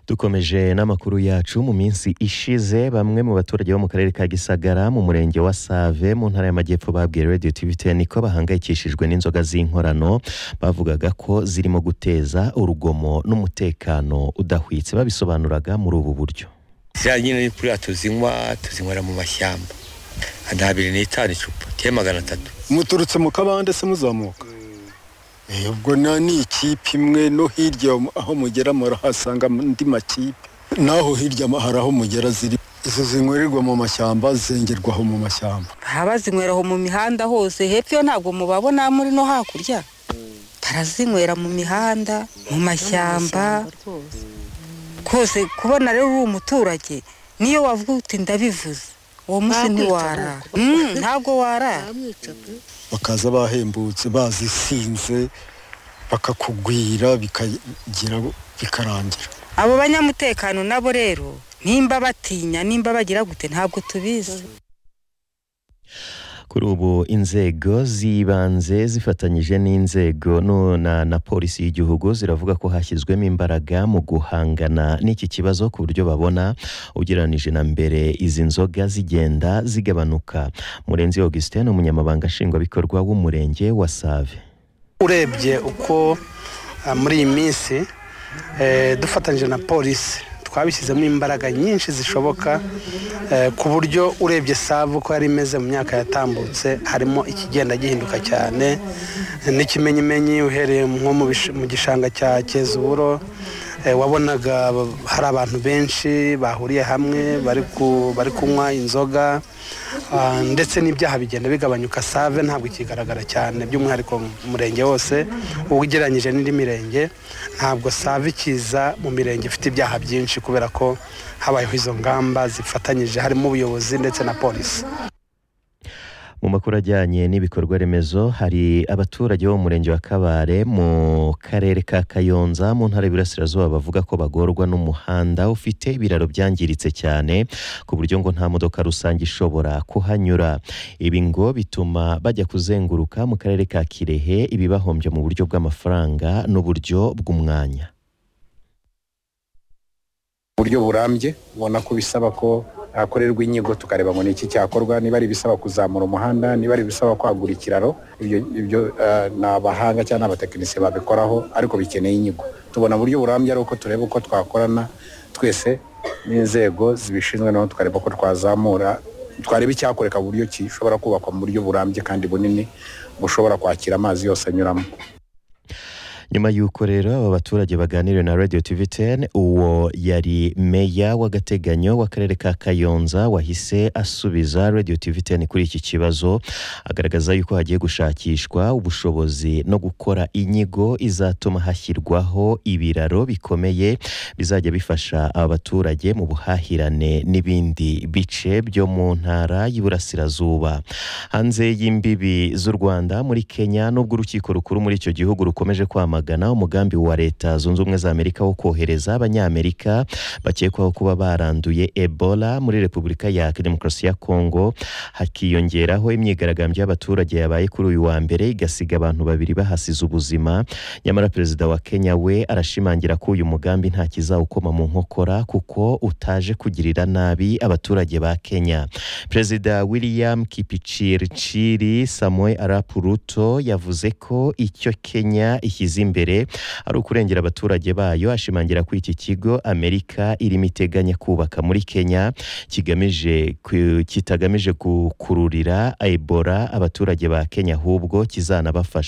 dukomeje n'amakuru yacu mu minsi ishize bamwe mu baturage bo mu karere ka gisagara mu murenge wa save mu ntara y'amajyepfo babwiye radiyo tiviteni ko bahangayikishijwe n'inzoga z'inkorano bavugaga ko zirimo guteza urugomo n'umutekano udahwitse babisobanuraga muri ubu buryo ziriya nyine ni kuriya tuzinywa tuzinywera mu mashyamba nta biri n'itanu icupa tiye magana atatu muturutse mu kabande se muzamuka ubwo na ni ikipe imwe no hirya aho mugera murahasanga andi makipe naho hirya hari aho mugera ziri izo zinywerirwa mu mashyamba zengerwaho mu mashyamba abazinyweraho mu mihanda hose hepfo yo ntabwo mubabona muri no hakurya barazinywera mu mihanda mu mashyamba kose kubona rero uri umuturage niyo wavuga uti ndabivuze uwo munsi ntiwarara ntabwo warara bakaza bahembutse bazisinze bakakugwira bikagira bikarangira abo banyamutekano nabo rero nimba batinya nimba bagira gute ntabwo tubizi kuri ubu inzego z'ibanze zifatanyije n'inzego na, na polisi y'igihugu ziravuga ko hashyizwemo imbaraga mu guhangana n'iki kibazo ku buryo babona ugereranije na mbere izi nzoga zigenda zigabanuka murenzi augustin umunyamabanga nshingwabikorwa w'umurenge wa save urebye uko uh, muri iyi minsi eh, dufatanyije na polisi twabishyizemo imbaraga nyinshi zishoboka ku buryo urebye savu uko yari imeze mu myaka yatambutse harimo ikigenda gihinduka cyane n'ikimenyimenyi uhereye nko mu gishanga cya kezuburo wabonaga hari abantu benshi bahuriye hamwe bari kunywa inzoga ndetse n'ibyaha bigenda bigabanyuka save ntabwo ikigaragara cyane by'umwihariko umurenge wose ugereranyije n'indi mirenge ntabwo save ikiza mu mirenge ifite ibyaha byinshi kubera ko habayeho izo ngamba zifatanyije harimo ubuyobozi ndetse na polisi mu makuru ajyanye n'ibikorwa remezo hari abaturage bo mu murenge wa kabare mu karere ka kayonza mu ntara y'Iburasirazuba bavuga ko bagorwa n'umuhanda ufite ibiraro byangiritse cyane ku buryo ngo nta modoka rusange ishobora kuhanyura ibi ngo bituma bajya kuzenguruka mu karere ka kirehe ibibahombya mu buryo bw'amafaranga n'uburyo bw'umwanya buryo burambye ubona ko bisaba ko hakorerwa inyigo tukareba ngo ni iki cyakorwa niba ari ibisaba kuzamura umuhanda niba ari ibisaba kwagura ikiraro ibyo ni abahanga cyangwa abatekinisiye babikoraho ariko bikeneye inyigo tubona uburyo burambye ari uko tureba uko twakorana twese n'inzego zibishinzwe naho tukareba ko twazamura twareba icyakoreka buryo gishobora kubakwa mu buryo burambye kandi bunini bushobora kwakira amazi yose anyuramo nyuma y'uko rero aba baturage baganiriwe na radio tv 10 uwo yari meya w'agateganyo w'akarere ka kayonza wahise asubiza radio tv 10 kuri iki kibazo agaragaza yuko hagiye gushakishwa ubushobozi no gukora inyigo izatuma hashyirwaho ibiraro bikomeye bizajya bifasha aba baturage mu buhahirane n'ibindi bice byo mu ntara y'iburasirazuba hanze y'imbibi z'u rwanda muri kenya n'ubwo urukiko rukuru muri icyo gihugu rukomeje kwamagana kwamagana umugambi wa leta zunze ubumwe za amerika wo kohereza abanyamerika bakekwaho kuba baranduye ebola muri repubulika ya demokarasi ya kongo hakiyongeraho imyigaragambyo y'abaturage yabaye kuri uyu wa mbere igasiga abantu babiri bahasize ubuzima nyamara perezida wa kenya we arashimangira ko uyu mugambi nta kizawukoma mu nkokora kuko utaje kugirira nabi abaturage ba kenya perezida william kipichirchiri samuel arap ruto yavuze ko icyo kenya ishyize imbere ari ukurengera abaturage bayo ashimangira ko iki kigo amerika irimo iteganya kubaka muri kenya kigamije kitagamije gukururira ebola abaturage ba kenya ahubwo kizanabafasha